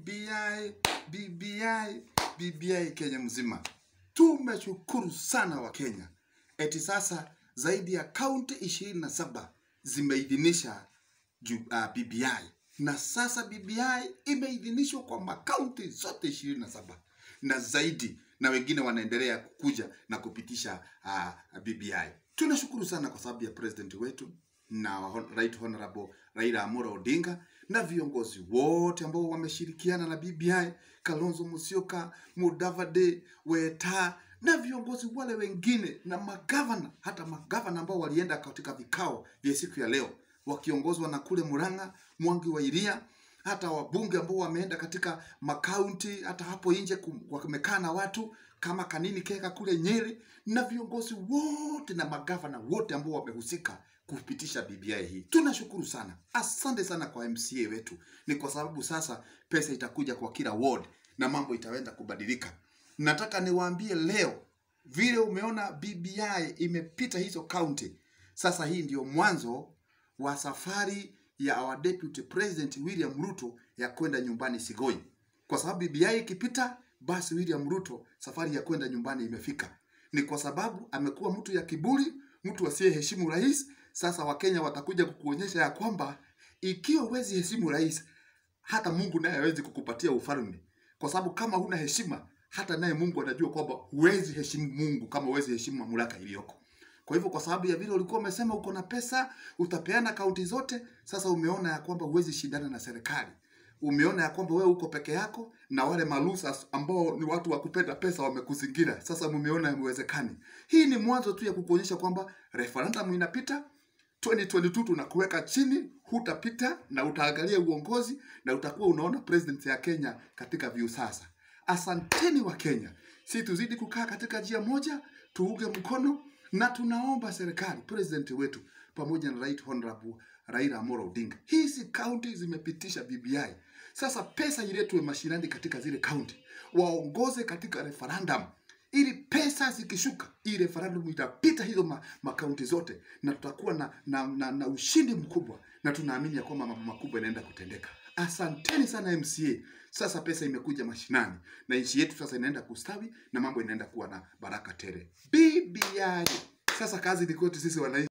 BBI, BBI, BBI Kenya mzima. Tumeshukuru sana wa Kenya. Eti sasa zaidi ya kaunti ishirini na saba zimeidhinisha ju- uh, BBI na sasa BBI imeidhinishwa kwa makaunti zote ishirini na saba na zaidi, na wengine wanaendelea kukuja na kupitisha uh, BBI. Tunashukuru sana kwa sababu ya president wetu na hon- right honorable Raila Amolo Odinga na viongozi wote ambao wameshirikiana na BBI, Kalonzo Musyoka, Mudavadi, Weta na viongozi wale wengine na magavana, hata magavana ambao walienda katika vikao vya siku ya leo wakiongozwa na kule Murang'a, Mwangi wa Iria, hata wabunge ambao wameenda katika makaunti, hata hapo nje kum- wamekaa na watu kama Kanini Kega kule Nyeri, na viongozi wote na magavana wote ambao wamehusika kupitisha BBI hii. Tunashukuru sana, asante sana kwa MCA wetu. Ni kwa sababu sasa pesa itakuja kwa kila ward na mambo itaenda kubadilika. Nataka niwaambie leo vile umeona BBI imepita hizo county. Sasa hii ndio mwanzo wa safari ya our deputy president William Ruto ya kwenda nyumbani Sigoi, kwa sababu BBI ikipita, basi William Ruto safari ya kwenda nyumbani imefika. Ni kwa sababu amekuwa mtu ya kiburi, mtu asiyeheshimu rais. Sasa Wakenya watakuja kukuonyesha ya kwamba ikiwa huwezi heshimu rais, hata Mungu naye hawezi kukupatia ufalme, kwa sababu kama huna heshima, hata naye Mungu anajua kwamba huwezi heshimu Mungu kama huwezi heshimu mamlaka iliyoko. Kwa hivyo, kwa sababu ya vile ulikuwa umesema uko na pesa, utapeana kaunti zote, sasa umeona ya kwamba huwezi shindana na serikali. Umeona ya kwamba wewe uko peke yako na wale malusas ambao ni watu wa kupenda pesa wamekuzingira. Sasa mumeona imewezekani. Hii ni mwanzo tu ya kukuonyesha kwamba referendum inapita 2022 tunakuweka chini, hutapita na utaangalia uongozi na utakuwa unaona president ya Kenya katika view sasa. Asanteni wa Kenya, si tuzidi kukaa katika njia moja, tuunge mkono na tunaomba serikali, president wetu pamoja na right honorable Raila Amolo Odinga, hizi kaunti zimepitisha BBI. Sasa pesa iletwe mashinani katika zile kaunti, waongoze katika referendum ili pesa zikishuka, hii referendum itapita hizo ma, makaunti zote na tutakuwa na, na, na, na ushindi mkubwa, na tunaamini ya kwamba mambo makubwa yanaenda kutendeka. Asanteni sana MCA. Sasa pesa imekuja mashinani na nchi yetu sasa inaenda kustawi na mambo inaenda kuwa na baraka tele. BBI. Sasa kazi ni kwetu sisi wananchi.